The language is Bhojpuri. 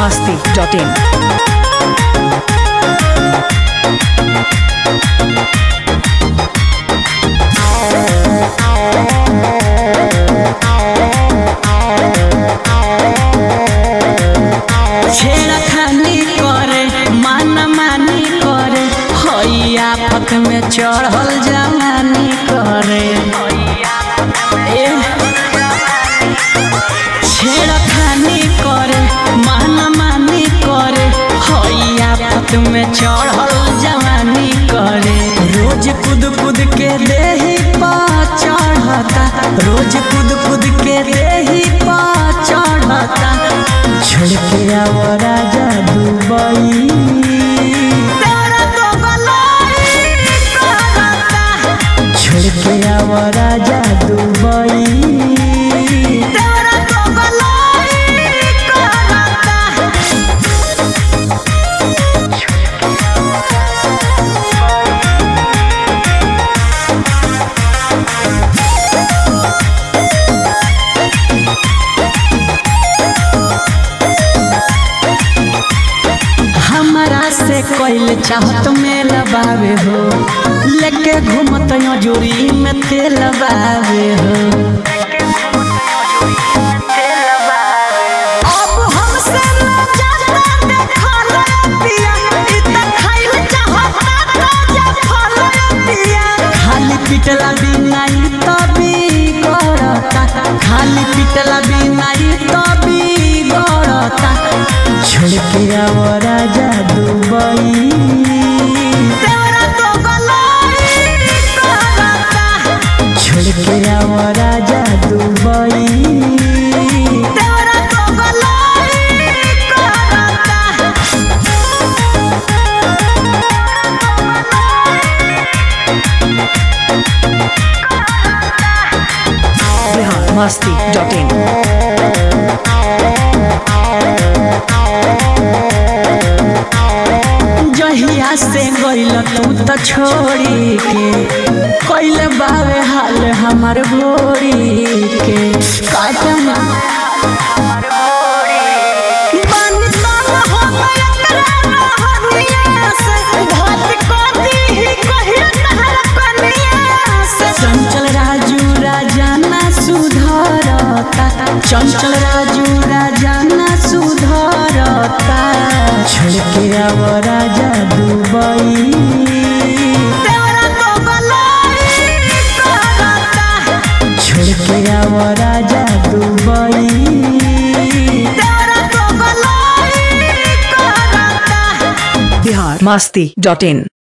masti.in. छेड़खानी करे मान मानी करे हैया पथ में चढ़ल जवानी करे ए, छेड़खानी करे मान मानी करे हैया पथ में चढ़ल जवानी करे रोज कूद कूद के देही पा चढ़ता रोज कूद कूद के देही पा चढ़ता छोड़ के आओ राजा दुबई छोड़ के आओ राजा दुबई हमारा से कोइल चाहत में लबावे हो लेके घूमत यो जोरी में तेल बावे हो अब हमसे ना जाता देखल पिया इ त खाइल चाहता ताजा फल पिया खाली पिटला बिना इ त बिगड़ता खाली पिटला बिना इ त बिगड़ता छोड़ के आओ राजा दुबई छोड़ के आओ राजा दुबई Bihar masti.in. जहिया से गइल तू त छोड़ी के कइले बावे हाल हमर भोरी के काटन बानी तंग हो गया तोरा रहनिया से, घात कर दीही कहियो तहरा कनिया से। चंचल राजू राजाना सुधरता चंचल राजू राजाना सुधरता छोड़ के आओ राजा दुबई छोड़ के आओ राजा दुबई Bihar masti.in.